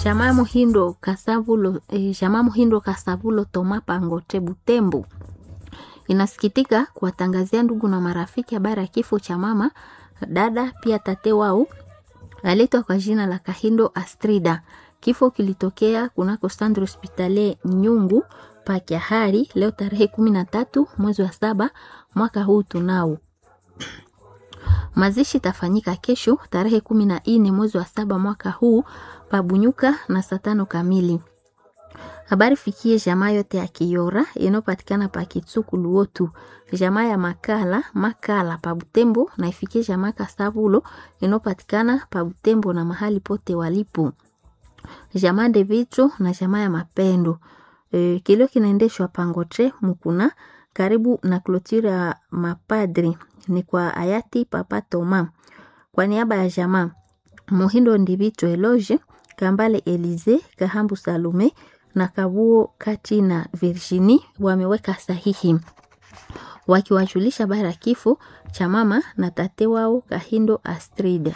Jamaa Muhindo Kasavulo, eh, Jamaa Muhindo Kasavulo Toma Pangote Butembo inasikitika kuwatangazia ndugu na marafiki habari ya kifo cha mama dada pia tate wao aletwa kwa jina la Kahindo Astrida. Kifo kilitokea kunako Centre Hospitalier Nyungu Pakiahari leo tarehe kumi na tatu mwezi wa saba mwaka huu tunao. Mazishi tafanyika kesho tarehe kumi na nne mwezi wa saba mwaka huu pabunyuka na saa tano kamili. Habari fikie jamaa yote ya Kiora inayopatikana pa Kitsuku Luotu, jamaa ya Makala Makala pa Butembo na ifikie jamaa Kasabulo inayopatikana pa Butembo na mahali pote walipo, jamaa de Vitro na jamaa ya Mapendo. E, kilio kinaendeshwa Pangotre Mukuna karibu na klotira ya mapadri ni kwa hayati Papa Toma. Kwa niaba ya jamaa Muhindo Ndivito Eloge Kambale Elize Kahambu Salume na Kabuo Kati na Virginie wameweka sahihi wakiwajulisha habari ya kifo cha mama na tate wao Kahindo Astrid.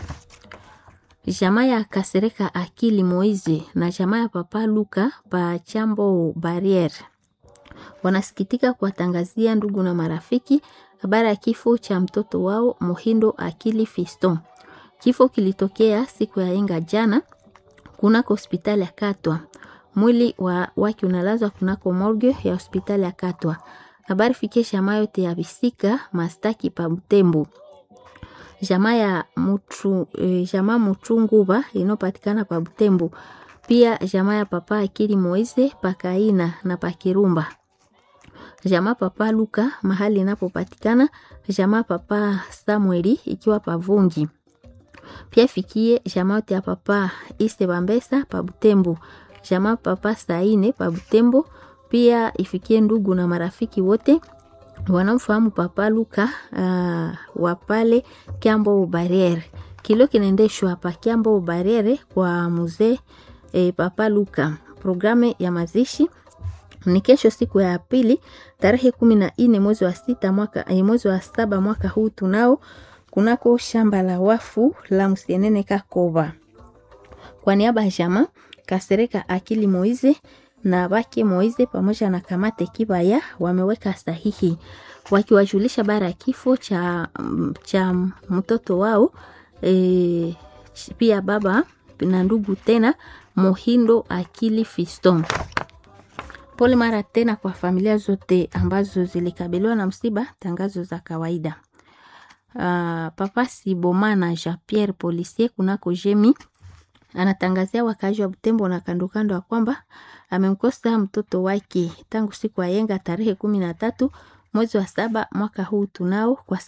Jamaa ya Kasereka Akili Moize na jamaa ya Papa Luka pa Chambo Barriere wanasikitika kuwatangazia ndugu na marafiki habari ya kifo cha mtoto wao Muhindo Akili Fiston. Kifo kilitokea siku ya yenga jana kunako hospitali ya Katwa. Mwili wa wake unalazwa kunako morgue ya hospitali ya Katwa. Habari fikie jamaa yote ya Bisika Mastaki pa Butembo. Jamaa ya Mutu, eh, jamaa Mutunguba inopatikana pa Butembo. Pia jamaa ya Papa Akili Moise Pakaina na Pakirumba. Jamaa Papa Luka mahali inapopatikana. Jamaa Papa Samueli ikiwa pavungi. Pia fikie jamaa yote ya Papa Iste Bambesa pa Butembo jamaa Papa Saine pa Butembo. Pia ifikie ndugu na marafiki wote wanaomfahamu Papa Luka uh, wa pale Kiambo Barriere. Kilio kinaendeshwa hapa Kiambo Barriere kwa mzee eh, Papa Luka. Programu ya mazishi ni kesho siku ya pili tarehe kumi na nne mwezi wa sita mwaka eh, mwezi wa saba mwaka huu tunao kunako shamba la wafu la Msienene Kakoba. Kwa niaba ya jamaa Kasereka Akili Moize na Bake Moize pamoja na Kamate Kibaya wameweka sahihi wakiwajulisha bara ya kifo cha, cha mtoto wao e, pia baba na ndugu tena Mohindo Akili Fiston. Pole mara tena kwa familia zote ambazo zilikabiliwa na msiba. Tangazo za kawaida. Uh, Papa Sibomana Jean Pierre policier kunako jemi anatangazia wakaaji wa Butembo na kando kando ya kwamba amemkosa mtoto wake tangu siku ya yenga tarehe kumi na tatu mwezi wa saba mwaka huu tunao kwa